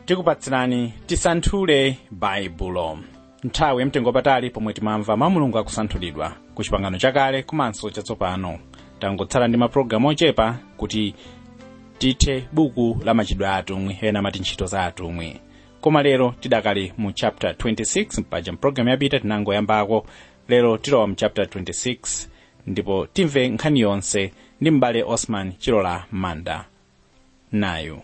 tikupatsirani tisanthule baibulo nthawi yamtengopatali pomwe timamva mawu a mulungu akusanthulidwa ku chipangano chakale komanso chatsopano tangotsala ndi mapulogalamu ochepa kuti tithe buku la machitidwe a atumwi ena amati ntchito za atumwi koma lero tidakali mu chapter 26 mpaja mpulogalamu yapita tinangoyambako lero tilowa mu chapter 26 ndipo timve nkhani yonse ndi m'bale osman chilola manda nayu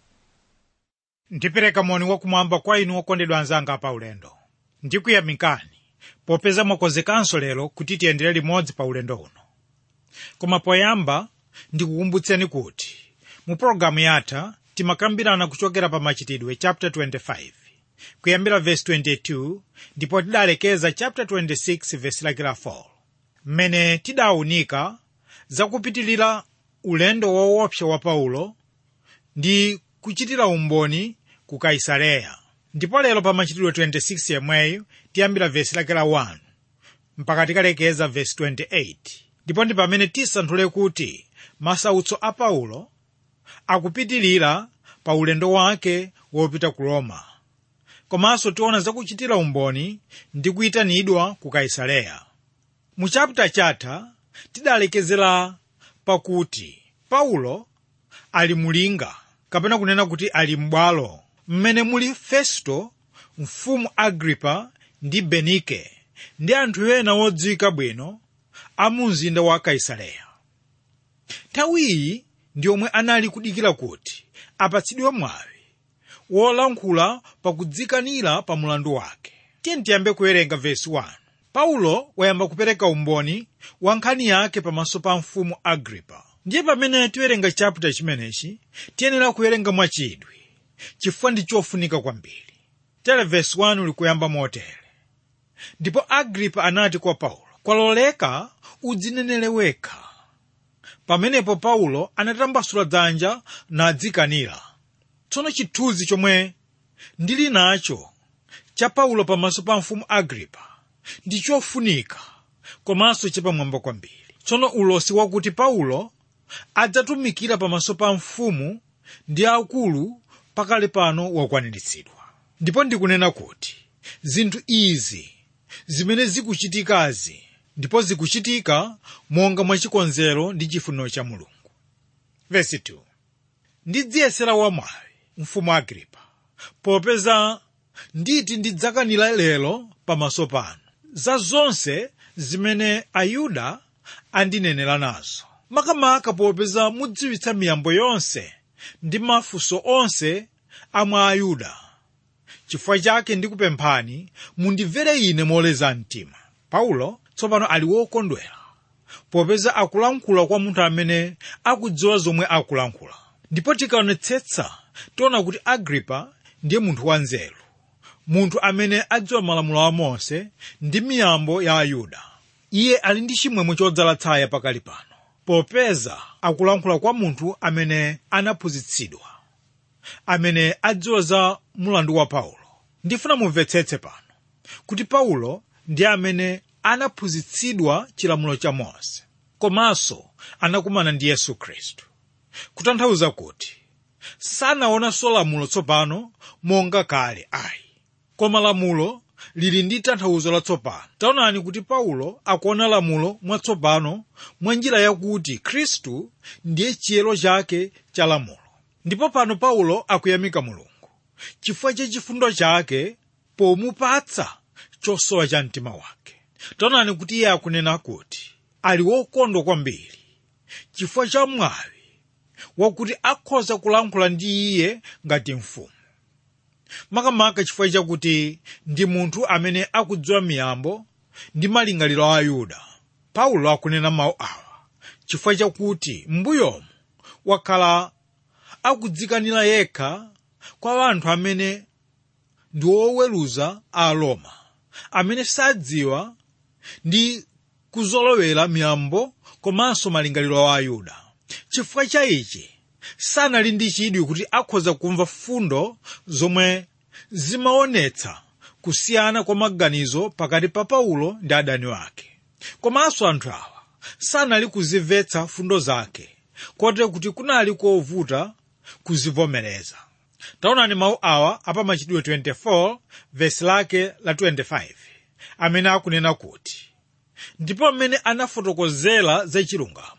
ndipereka moni wakumwamba kwa inu okondedwa anzanga pa ulendo ndikuyamikani popeza mwakonzekanso lero kuti tiyendere limodzi pa ulendo uno koma poyamba ndikukumbutseni kuti mu pologalamu yatha timakambirana kuchokera pa machitidwe chapter 25 kuyambira verse 22 ndipo tidalekeza chapter 26 verse lake la 4 mmene tidawunika zakupitilira ulendo woopsa wa paulo ndi kuchitira umboni ku kaisareya ndipo lero pa machitidwe 26 yemweyo tiyambira vesi lake la 1 mpaka tikalekeza vesi 28 ndipo ndi pamene tisanthule kuti masautso a paulo akupitilira pa ulendo wake wopita ku roma komanso tiona zakuchitira umboni ndi kuyitanidwa ku kaisareya mu chaputa chatha tidalekezera pakuti paulo ali mulinga kapena kunena kuti ali m'bwalo mmene muli festo mfumu agripa ndi benike ndi anthu ena odziwika bwino a mu mzinda wa kaisareya nthawi iyi ndi omwe anali kudikira kuti apatsidwe mwawi wolankhula pakudzikanira pa mulandu wake tiye tiyambe kuwerenga vesi 1 paulo wayamba kupereka umboni wa nkhani yake pamaso pa mfumu agripa ndiye pamene tiwerenga chaputa chimenechi tiyenera kuwerenga mwachidwi chifukwa ndi chofunika kwambiri tere vesi 1 likuyamba motere ndipo agripa anati kwa paulo kwaloleka udzinenere wekha pamenepo paulo anatambasula dzanja nadzikanira tsono chithunzi chomwe ndili nacho cha paulo pamaso pa mfumu agripa ndi chofunika komanso chapamwamba kwambiri tsono ulosi wakuti paulo adzatumikira pamaso pa mfumu ndi akulu pakale pano wakwaniritsidwa ndipo ndikunena kuti zinthu izi zimene zikuchitikazi ndipo zikuchitika monga mwachikonzero ndi chifuniro cha mulungu vesi 2 ndidziyesera wamwayi mfumu agripa popeza nditi ndidzakanira lero pamaso panu za zonse zimene ayuda andinenera nazo makamaka popeza mudziwitsa miyambo yonse ndi mafunso onse amwa ayuda chifukwa chake ndikupemphani mundimvere ine moleza mtima paulo tsopano ali wokondwera popeza akulankhula kwa munthu amene akudziwa zomwe akulankhula ndipo tikaonetsetsa tiona kuti agripa ndiye munthu wanzeru munthu amene adziwa malamulo a mose ndi miyambo ya ayuda iye ali ndi chimwemwe chodzala tsaya pakali pano popeza akulankhula kwa munthu amene anaphunzitsidwa amene adziwa za mulandu wa paulo ndifuna mumvetsetse pano kuti paulo ndi amene anaphunzitsidwa chilamulo cha mose komanso anakumana ndi yesu khristu kutanthauza kuti sanaonanso lamulo tsopano monga kale ayi koma lamulo lili ndi tanthauzo latsopano taonani kuti paulo akuona lamulo mwatsopano mwa njira yakuti khristu ndiye chiyero chake cha lamulo ndipo pano paulo akuyamika mulungu chifukwa cha chifundo chake pomupatsa chosowa cha mtima wake taonani kuti iye akunena kuti ali wokondwa kwambiri chifukwa cha mwawi wakuti akhoza kulankhula ndi iye ngati mfumu makamaka chifukwa chakuti ndi munthu amene akudziwa miyambo ndi malingaliro a ayuda paulo akunena mawu awa chifukwa chakuti m'mbuyomu wakhala akudzikanira yekha kwa anthu amene ndi oweruza a roma amene sadziwa ndi kuzolowera miyambo komanso malingaliro a ayuda chifukwa cha ichi sanali ndi chidwi kuti akhoza kumva fundo zomwe zimaonetsa kusiyana kwa maganizo pakati pa paulo ndi adani wake komanso anthu awa sanali kuzimvetsa fundo zake kotero kuti kunali kovuta kuzivomereza taonani mawu awa apamachitidwe 24 vesi lake la 25 amene akunena kuti ndipo mmene anafotokozera za chilungamo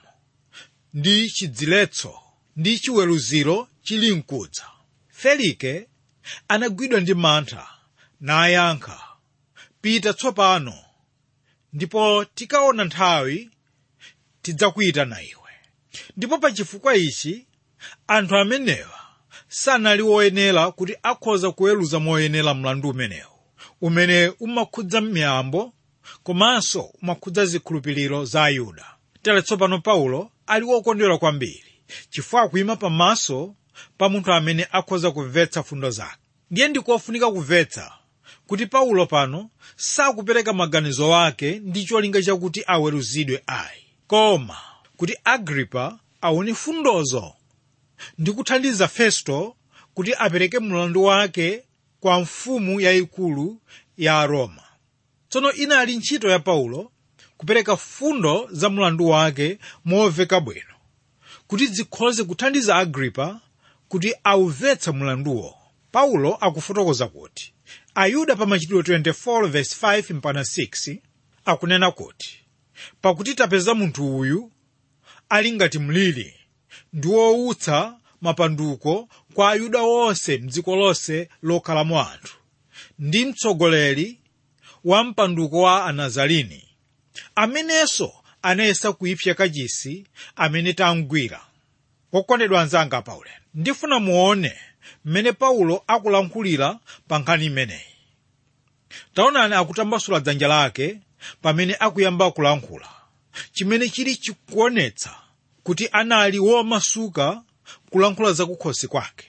ndi chidziletso ndi chiweruziro chili mkudza felike anagwidwa ndi mantha nayankha pita tsopano ndipo tikaona nthawi tidzakuyitana iwe ndipo pa chifukwa ichi anthu amenewa sanali woyenera kuti akhoza kuweruza moyenera mlandu umenewu umene umakhudza miyambo komanso umakhudza zikhulupiriro za ayuda tere tsopano paulo ali wokondwera kwambiri chifukwa akuyima pamaso pa munthu amene akhoza kumvetsa fundo zake ndiye ndikofunika kumvetsa kuti paulo pano sakupereka maganizo ake ndi cholinga chakuti aweruzidwe ayi koma kuti agripa aone fundozo ndi kuthandiza festo kuti apereke mlandu wake kwa mfumu yayikulu ya roma tsono inali ntchito ya paulo kupereka fundo za mlandu wake momveka bwino kuti zikhoze kuthandiza agripa kuti aumvetse mlanduwo paulo akufotokoza kuti ayuda pa machitidwe 24:5 mpaka 6 akunena kuti pakuti tapeza munthu uyu ali ngati mliri ndi woutsa mapanduko kwa ayuda onse mdziko lonse lokhalamo anthu ndi mtsogoleri wa mpanduko wa anazalini amenenso anayesa kuipsa kachisi amene tamgwira wokondedwa anzanga paulendo ndifuna muone mmene paulo akulankhulira pa nkhani imeneyi taonani akutambasula dzanja lake pamene akuyamba kulankhula chimene chili chikuonetsa kuti anali womasuka kulankhula zakukhosi kwake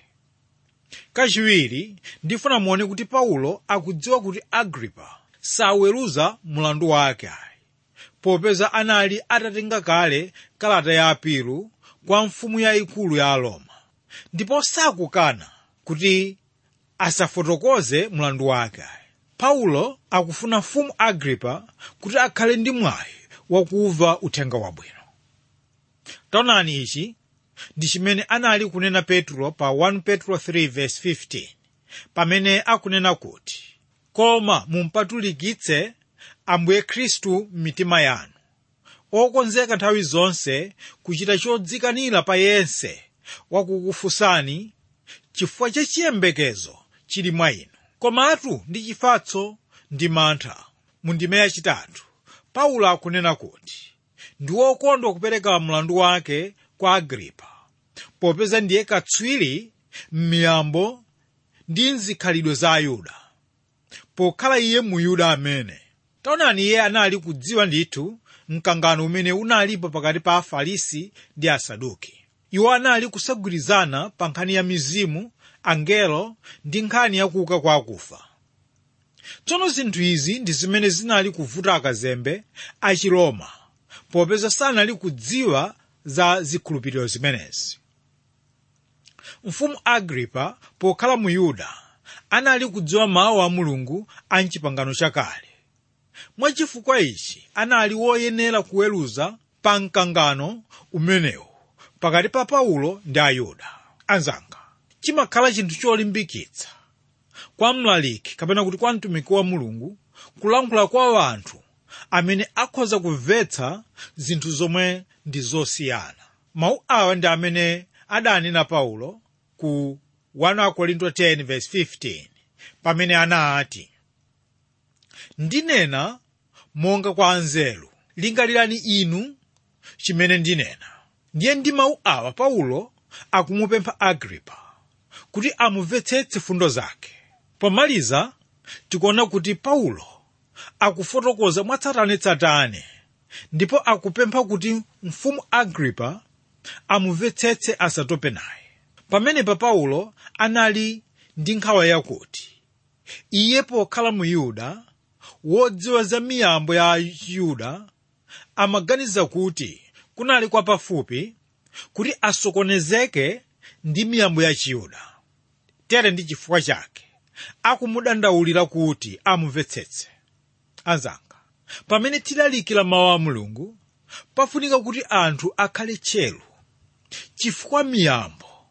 kachiwiri ndifuna muone kuti paulo akudziwa kuti agripa saweruza mlandu wake ayi popeza anali atatenga kale kalata ya apilu kwa mfumu yayikulu ya aroma ndipo sakukana kuti asafotokoze mlandu wake ayi paulo akufuna mfumu agripa kuti akhale ndi mwayi wakumva uthenga wabwino taonani ichi ndi chimene anali kunena petro pa 1 petro 3:15 pamene akunena kuti koma mumpatulikitse ambuye khristu m'mitima yanu okonzeka nthawi zonse kuchita chodzikanira pa yense wakukufunsani chifukwa cha chiyembekezo chili mwa inu komatu ndi chifatso ndi mantha mu ndime yachitatu paulo akunena kuti ndi wokondwa kupereka mlandu wake kwa agripa popeza ndiye katswiri m'miyambo ndi mzikhalidwe za ayuda pokhala iye muyuda amene taonani iye anali kudziwa ndithu mkangano umene unalipo pakati pa afarisi ndi asaduki iwo anali kusagwirizana pa nkhani ya mizimu angelo ndi nkhani ya kuuka kwa akufa tsono zinthu izi ndi zimene zinali kuvuta akazembe achiroma popeza sanali kudziwa za zikhulupiriro zimenezi mfumu agripa pokhala mu yuda anali kudziwa mawu a mulungu a mchipangano chakale mwachifukwa ichi anali woyenera kuweruza pa mkangano umenewu pakati pa paulo ndi ayuda anzanga chimakhala chinthu cholimbikitsa kwa mlaliki kapena kuti kwa mtumiki wa mulungu kulankhula kwa anthu amene akhoza kumvetsa zinthu zomwe ndi zosiyana mawu awa ndi amene adanena paulo ku 1 Korinto 10:15 pamene anati ndinena monga kwa anzeru lingalirani inu chimene ndinena ndiye ndi mawu awa paulo akumupempha agripa kuti amumvetsetse fundo zake pomaliza tikuona kuti paulo akufotokoza mwatsatanetsatane ndipo akupempha kuti mfumu agripa amumvetsetse asatope naye pamenepa paulo anali ndi nkhawa yakuti iye pokhala mu yuda wodziwa za miyambo ya yuda amaganiza kuti kunali kwa pafupi kuti asokonezeke ndi miyambo ya chiyuda tere ndi chifukwa chake akumudandaulira kuti amumvetsetse anzanga pamene tilalikira mawu a mulungu pafunika kuti anthu akhale tcheru chifukwa miyambo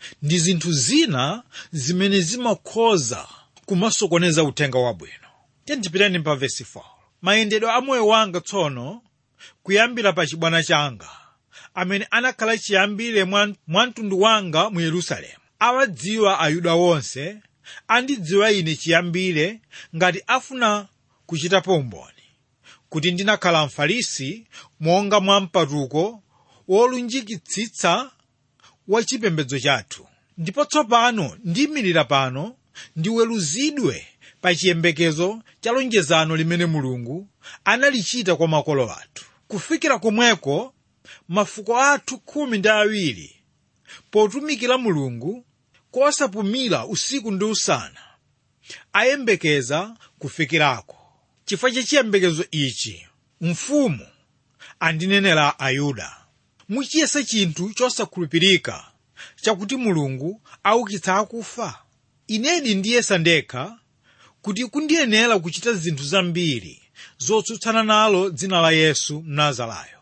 ndi zinthu zina zimene zimakhoza kumasokoneza uthenga wabwino tiyendipitani pa vesi 4 mayendedwe a moyo wanga tsono kuyambira pa chibwana changa amene anakhala chiyambire mwa mwa mtundu wanga mu yerusalemu awadziwa ayuda wonse andidziwa ine chiyambire ngati afuna kuchitapo umboni kuti ndinakhala mfarisi monga mwa mpatuko wolunjikitsitsa wa chipembedzo chathu ndipo tsopano ndiyimirira pano ndiweruzidwe pa chiyembekezo cha lonjezano limene mulungu analichita kwa makolo athu kufikira komweko mafuko athu khumi ndi awiri potumikira mulungu kosapumira usiku ndi usana ayembekeza kufikirako chifukwa cha chiyembekezo ichi mfumu andinenera ayuda muchiyesa chinthu chosakhulupirika chakuti mulungu aukitsa akufa inedi ndiyesa ndekha kuti kundiyenera kuchita zinthu zambiri zotsutsana nalo dzina la yesu mnazarayo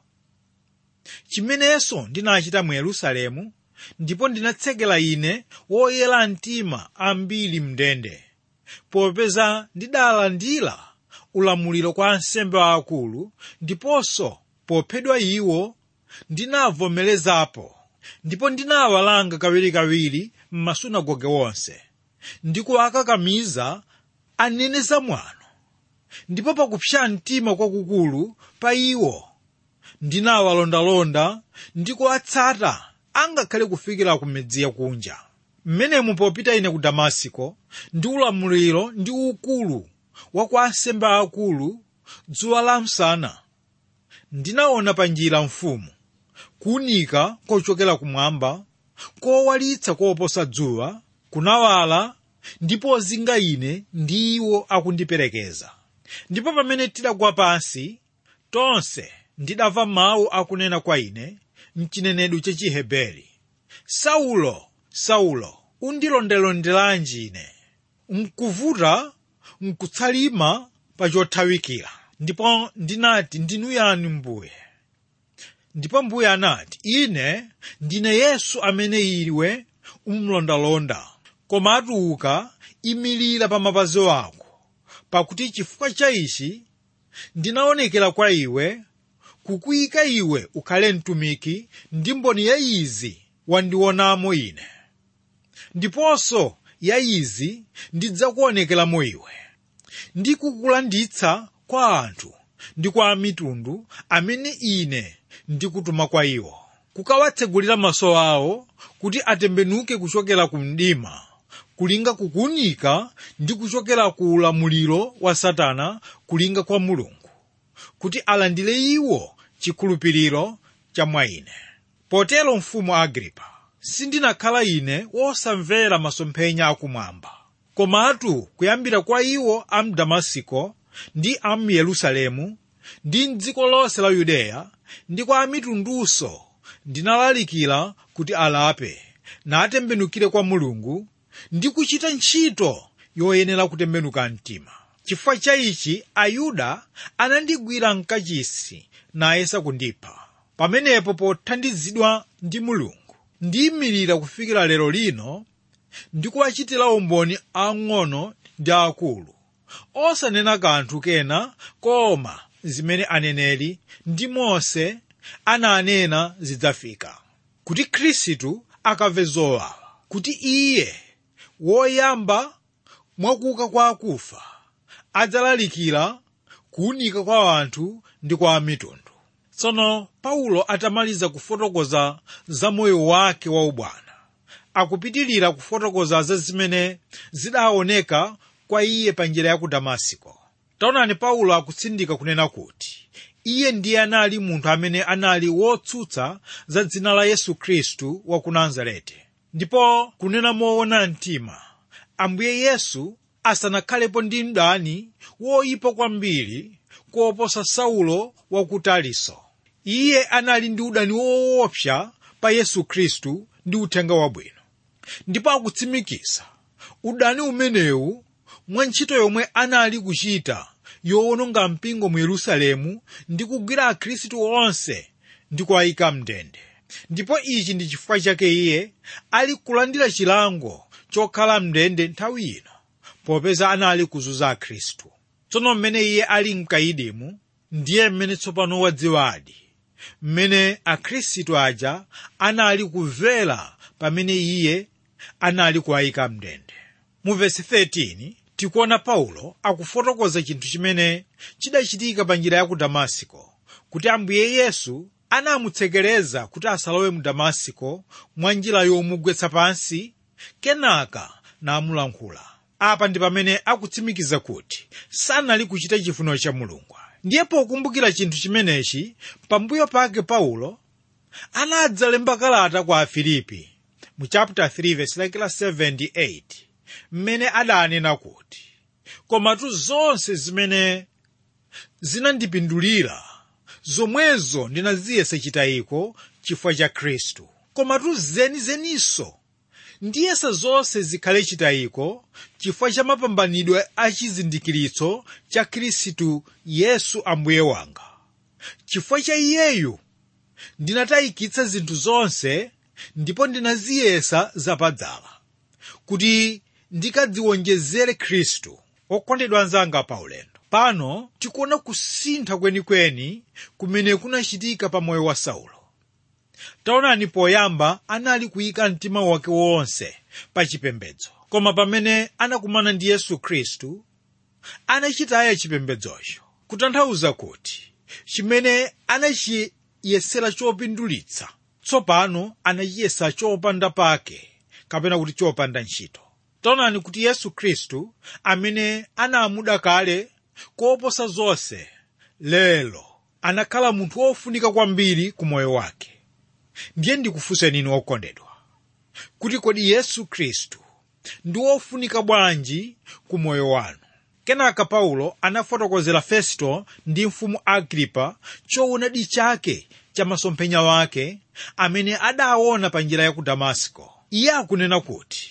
chimenenso ndinachita mu yerusalemu ndipo ndinatsekera ine woyera mtima ambiri mndende popeza ndidalandira ulamuliro kwa ansembe aakulu ndiponso pophedwa iwo ndinavomerezapo ndipo ndinawalanga kawirikawiri m'masunagoge wonse ndikuwakakamiza anene zamwano ndipo pakupsa mtima kwakukulu pa iwo ndinawalondalonda ndikuwatsata angakhale kufikira ku midzi yakunja mmenemu popita ine ku damasiko ndi ulamuliro ndi ukulu wa kwa ansembe akulu dzuwa la msana ndinaona pa njira mfumu kuwunika kochokera kumwamba kowalitsa koposa dzuwa kunawala ndipo zinga ine ndi iwo akundiperekeza ndipo pamene tidagwa pansi tonse ndidamva mawu akunena kwa ine mchinenedwe cha chiheberi saulo saulo undilondelondelanji ine mkuvuta mkutsalima pa chothawikira ndipo ndinati ndinu yani mbuye ndipo mbuye anati ine ndine yesu amene iwe umlondalonda koma atuuka imirira pa mapazi ako pakuti chifukwa cha ichi ndinaonekera kwa iwe kukuyika iwe ukhale mtumiki ndi mboni ya izi wandionamo ine ndiponso ya izi ndidzakuonekeramo iwe ndikukulanditsa kwa anthu ndi kwa amitundu amene ine ndikutuma kwa iwo kukawatsegulira maso awo kuti atembenuke kuchokera ku mdima kulinga kukunika ndi kuchokera ku ulamuliro wa satana kulinga kwa mulungu kuti alandire iwo chikhulupiriro cha mwa ine potero mfumu agripa sindinakhala ine wosamvera masomphenya akumwamba komatu kuyambira kwa iwo a mdamasiko ndi a yerusalemu ndi mdziko lonse la yudeya ndi kwa amitundunso ndinalalikira kuti alape natembenukire kwa mulungu ndi kuchita ntchito yoyenera kutembenuka mtima chifukwa cha ichi ayuda anandigwira mkachisi nayesa kundipha pamenepo pothandizidwa ndi mulungu ndiyimirira kufikira lero lino ndikuwachitira umboni ang'ono ndi akulu osanena kanthu kena koma zimene aneneri ndi mose ananena zidzafika kuti khristu akamve zowawa kuti iye woyamba mwakuka kwa akufa adzalalikira kuwunika kwa anthu ndi kwa mitundu tsono paulo atamaliza kufotokoza za moyo wake wa ubwana akupitilira kufotokoza za zimene zidaoneka kwa iye pa njira ya ku damasiko taonani paulo akutsindika kunena kuti iye ndiye anali munthu amene anali wotsutsa za dzina la yesu khristu wa ku nazareti ndipo kunena moona mtima ambuye yesu asanakhalepo ndi mdani woyipa kwambiri koposa saulo wa ku taliso iye anali ndi udani woopsa pa yesu khristu ndi uthenga wabwino ndipo akutsimikiza udani umenewu mwa ntchito yomwe anali kuchita yowononga mpingo mu yerusalemu ndi kugwira akhristu onse ndi kuwayika mndende ndipo ichi ndi chifukwa chake iye ali kulandira chilango chokhala mndende nthawi ino popeza anali kuzunza akhristu tsono mmene iye ali mkaidimu ndiye mmene tsopano wadziwadi mmene akhristu aja anali kumvera pamene iye anali kuwayika mndende mu vesi 13 tikuona paulo akufotokoza chinthu chimene chidachitika pa njira ya ku damasiko kuti ambuye yesu anamutsekereza kuti asalowe mu damasiko mwa njira yomugwetsa pansi kenaka namulankhula apa ndi pamene akutsimikiza kuti sanali kuchita chifuniro cha mulungu ndiye pokumbukira chinthu chimenechi pambuyo pake paulo anadzalemba kalata kwa afilipi mu chapter 3 verse like la 78 mmene adanena kuti komatu zonse zimene zinandipindulira zomwezo ndinaziyesa chitayiko chifukwa cha khristu komatu zenizeninso ndiyesa zonse zikhale chitayiko chifukwa cha mapambanidwe a chizindikiritso cha khristu yesu ambuye wanga chifukwa cha iyeyu ndinatayikitsa zinthu zonse ndipo ndinaziyesa zapadzala kuti ndikadziwonjezere khristu okondedwa anzanga paulendo pano tikuona kusintha kwenikweni kumene kunachitika pa moyo wa saulo taonani poyamba anali kuyika mtima wake wonse pa chipembedzo koma pamene anakumana ndi yesu khristu anachitaya chipembedzocho kutanthauza kuti chimene anachiyesera chopindulitsa tsopano anachiyesa chopanda pake kapena kuti chopanda ntchito taonani kuti yesu khristu amene anamuda kale koposa zonse lero anakhala munthu wofunika kwambiri ku moyo wake ndiye ndikufunseni inu okondedwa kuti kodi yesu khristu ndi wofunika bwanji ku moyo wanu kenaka paulo anafotokozera festo ndi mfumu agripa choonadi chake cha masomphenya wake amene adaona pa njira ya ku damasiko iye akunena kuti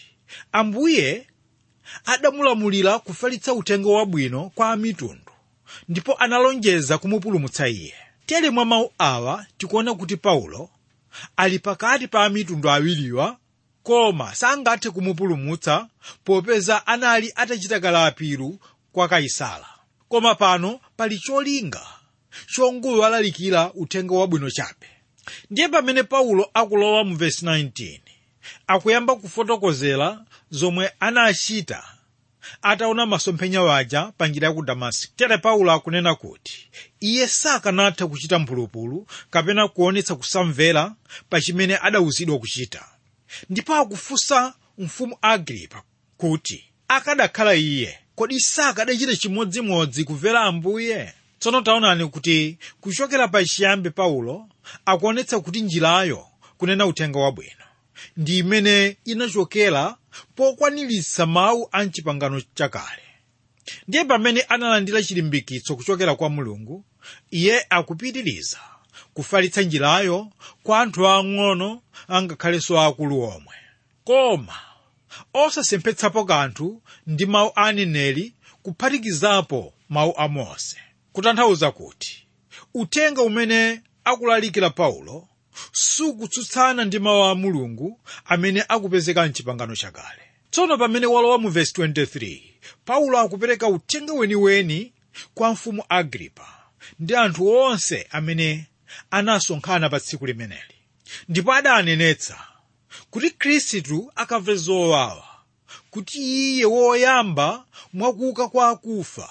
ambuye adamulamulira kufalitsa uthenga wabwino kwa amitundu ndipo analonjeza kumupulumutsa iye tere mwa mawu awa tikuona kuti paulo ali pakati pa amitundu awiriwa koma sangathe kumupulumutsa popeza anali atachita kalapiru kwa kaisala koma pano pali cholinga chongowalalikira uthenga wabwino chabe ndiye pamene paulo akulowa mu vesi 19 akuyamba kufotokozera zomwe anachita ataona masomphenya waja pa njira ya ku damasiko tere paulo akunena kuti iye sakanatha kuchita mphulupulu kapena kuonetsa kusamvera pa chimene adawuzidwa kuchita ndipo akufunsa mfumu agripa kuti akadakhala iye kodi sakadachita chimodzimodzi kumvera ambuye tsono taonani kuti kuchokera pa chiyambi paulo akuonetsa kuti njirayo kunena uthenga wabwino ndi imene inachokera pokwaniritsa mawu a mchipangano chakale ndiye pamene analandira chilimbikitso kuchokera kwa mulungu iye akupitiriza kufalitsa njirayo kwa anthu ang'ono angakhalenso akulu omwe koma osasemphetsapo kanthu ndi mawu a aneneri kuphatikizapo mawu a mose kutanthauza kuti uthenga umene akulalikira paulo sukutsutsana ndi mawu a mulungu amene akupezeka mchipangano chakale tsono pamene walowa mu vesi 23 paulo akupereka uthenga weniweni kwa mfumu agripa ndi anthu onse amene anasonkhana pa tsiku limeneli ndipo adanenetsa kuti khristu akamve zowawa kuti iye woyamba mwakuuka kwa akufa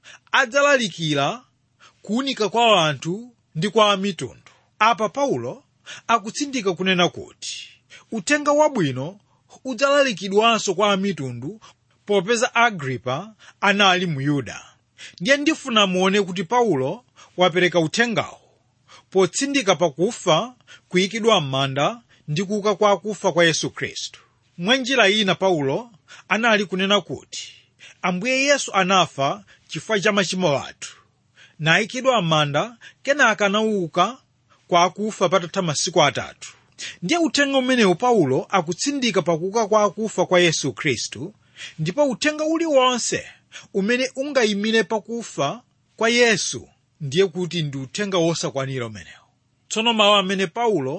adzalalikira kuwunika kwa anthu ndi kwa amitundu apa paulo akutsindika kunena kuti uthenga wabwino udzalalikidwanso kwa amitundu popeza agripa anali mu yuda ndiye ndifuna muone kuti paulo wapereka uthengawo potsindika pakufa kuyikidwa m'manda ndi kuuka kwa akufa kwa yesu khristu mwa njira ina paulo anali kunena kuti ambuye yesu anafa chifukwa cha machimo athu nayikidwa m'manda kenaka anauka kwa akufa patatha masiku atatu ndiye uthenga umenewu paulo akutsindika pakuuka kwa akufa kwa yesu khristu ndipo uthenga uliwonse umene ungayimire pakufa kwa yesu ndiye kuti ndi uthenga wosakwanira umenewu tsono mawu amene paulo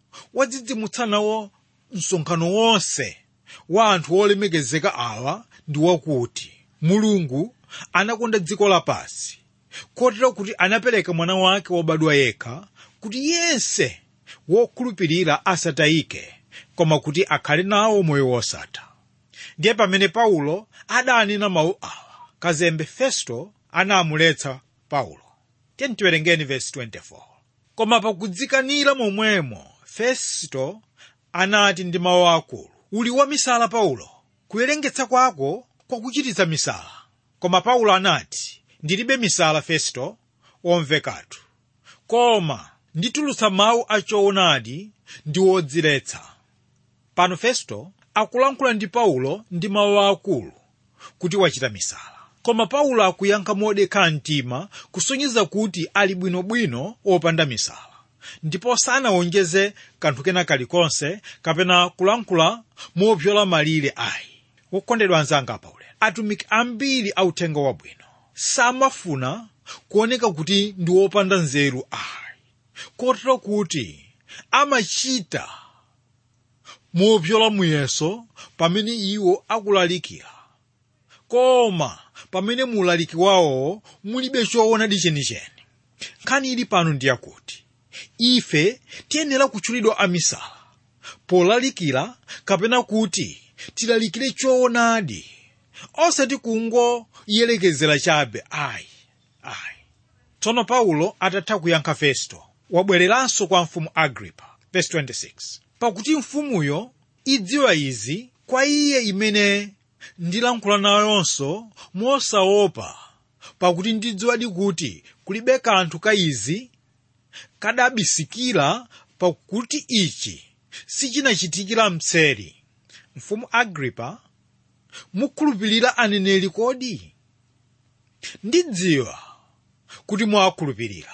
wadzidzimutsa nawo msonkhano wonse wa anthu olemekezeka awa ndi wakuti mulungu anakonda dziko lapansi kotero kuti anapereka mwana wake wobadwa yekha kuti yense wokhulupirira asatayike koma kuti akhale nawo moyo wosatha ndiye pamene paulo adanena mawu awa kazembe festo anamuletsa paulo tiyeni tiwerengeni vesi 24 koma pakudzikanira momwemo festo anati ndi mawu akulu uli wamisala paulo kuwerengetsa kwako kwakuchititsa misala koma paulo anati ndilibe misala festo womvekatu koma nditulutsa mawu achoonadi ndi wodziletsa pano festo akulankhula ndi paulo ndi mawu akulu kuti wachita misala koma paulo akuyankha modekha mtima kusonyeza kuti ali bwinobwino wopanda misala ndipo sanawonjeze kanthu kena kalikonse kapena kulankhula mopyola malire ayi wokondedwa anzanga paulo atumiki ambiri authenga wabwino samafuna kuoneka kuti ndi wopanda nzeru ayi kotero kuti amachita mopyola muyeso pamene iwo akulalikira koma pamene mulaliki wawo mulibe choonadi chenicheni nkhani ili pano ndiyakuti ife tiyenera kutchulidwa amisala polalikira kapena kuti tilalikire choonadi osati kungoyelekezera chabe ayi ayi tsono paulo atatha kuyankha festo wabwereranso kwa mfumu agripa verse 26 pakuti mfumuyo idziwa izi kwa iye imene ndilankhula nayonso mosaopa pakuti ndidziwadi kuti kulibe kanthu ka izi kadabisikira pakuti ichi sichinachitikira mseri mfumu agripa mukhulupirira aneneri kodi ndidziwa kuti mwakhulupirira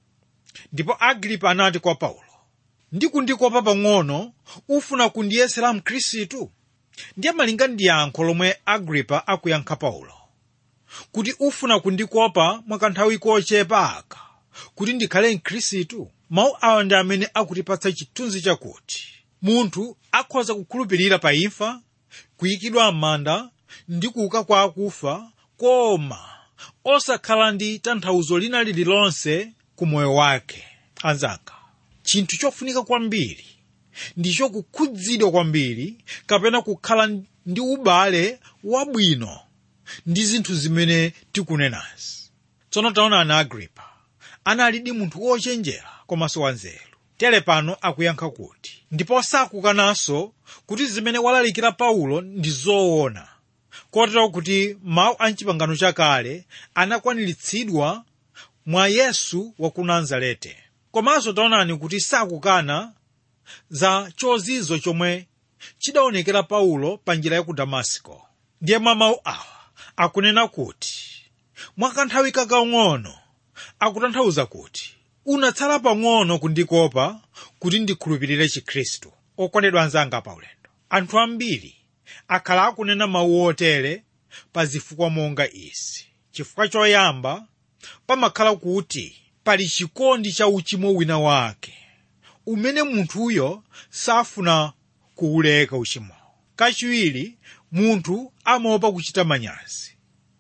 ndipo agripa anati kwa paulo ndikundikopa pang'ono ufuna kundiyesera mkhristu ndiye malinga ndi yankho lomwe agripa akuyankha paulo kuti ufuna kundikopa mwakanthawi kochepa aka kuti ndikhale mkhristu mawu awa ndi amene akutipatsa chithunzi chakuti munthu akhoza kukhulupirira pa imfa kuyikidwa m'manda ndi kuuka kwa akufa koma osakhala ndi tanthauzo lina lililonse ku moyo wake anzanga chinthu chofunika kwambiri ndicho kukhudzidwa kwambiri kapena kukhala ndi ubale wabwino ndi zinthu zimene tikunenazi tsono taonani agripa analidi munthu wochenjera komanso wanzeru tere pano akuyankha kuti ndipo sakukananso kuti zimene walalikira paulo ndi zoona kotero kuti mawu a mchipangano chakale anakwaniritsidwa mwa yesu wa ku nazarete komanso taonani kuti sakukana za chozizo chomwe chidaonekera paulo pa njira ya ku damasiko ndiye mwa mawu awa akunena kuti mwakanthawi kakang'ono akutanthauza kuti unatsala pang'ono kundikopa kuti ndikhulupirire chikhristu okondedwa anzanga paulendo anthu ambiri akhala akunena mawu otere pa zifukwa monga izi chifukwa choyamba pamakhala kuti pali chikondi cha uchimo wina wake umene munthuyo safuna kuwuleka uchimowo kachiwiri munthu amaopa kuchita manyazi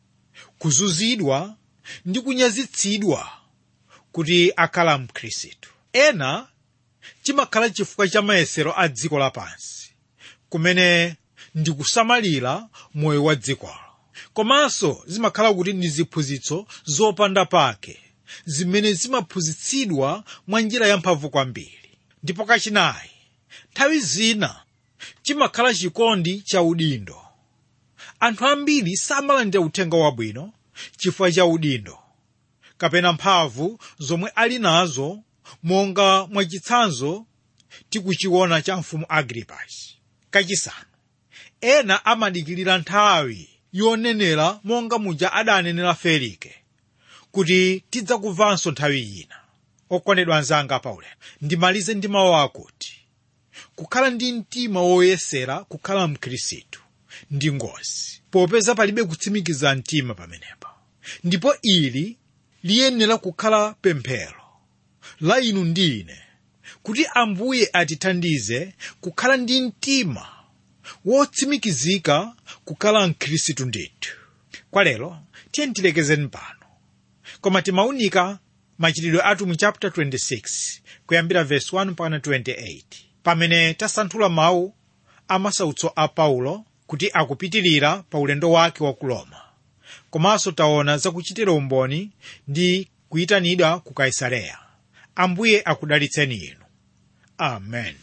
kuzuzidwa ndi kunyazitsidwa kuti akhala mkhristu ena chimakhala chifukwa cha mayesero a dziko lapansi kumene ndi kusamalira moyo wa dzikolo komanso zimakhala kuti ndi ziphunzitso zopanda pake zimene zimaphunzitsidwa mwa njira yamphamvu kwambiri ndipo kachinayi nthawi zina chimakhala chikondi cha udindo anthu ambiri samalandira uthenga wabwino chifukwa cha udindo kapena mphamvu zomwe ali nazo monga mwachitsanzo tikuchiona cha mfumu agripas kachisanu ena amadikirira nthawi yonenera monga muja adanenera felike kuti tidzakumvanso nthawi ina okondedwa anzanga paulendo ndimalize ndi mawu akuti kukhala ndi mtima woyesera kukhala mkhristu ndi ngozi popeza palibe kutsimikiza mtima pamenepa ndipo ili liyenera kukhala pemphero la inu ndi ine kuti ambuye atithandize kukhala ndi mtima wotsimikizika kukhala mkhristu ndithu kwa lero tiye tilekezeni pano koma timaunika machitidwe athu mu chapter 26 kuyambira verse 1 mpaka 28 pamene tasanthula mawu amasautso a paulo kuti akupitirira pa ulendo wake wa ku roma komanso taona zakuchitira umboni ndi kuyitanidwa ku kaisareya ambuye akudalitseni inu amen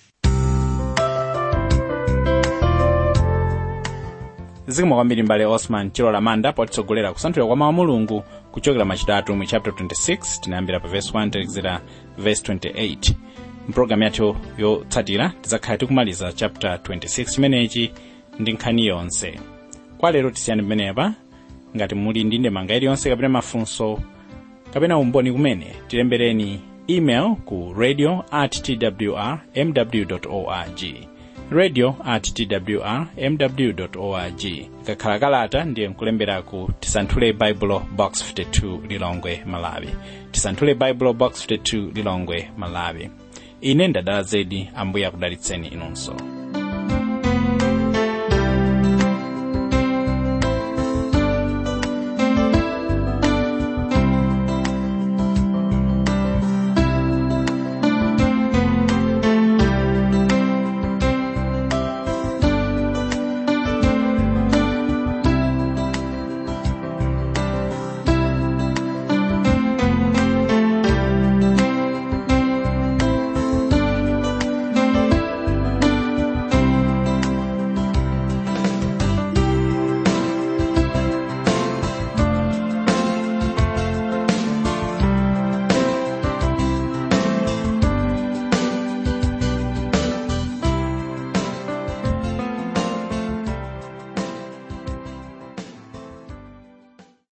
zikomo kwambiri mbale osman chilola manda potitsogolera kusanthula kwa mawu a mulungu kuchokera machitidwe athu mu chapter 26 tinayambira pa verse 1 talekezera verse 28 mpulogalamu yathu yotsatira tidzakhala tikumaliza chapter 26 chimenechi ndi nkhani yonse kwa lero tisiyani pamenepa ngati muli ndi ndemanga iliyonse kapena mafunso kapena umboni kumene tilembereni email ku radio at twr mw org radio at twr mw org ikakhala kalata ndiye nkulembera ku tisanthule baibulo box 52 lilongwe malawi tisanthule baibulo box 52 lilongwe malawi ine ndadala zedi ambuye akudalitseni inunso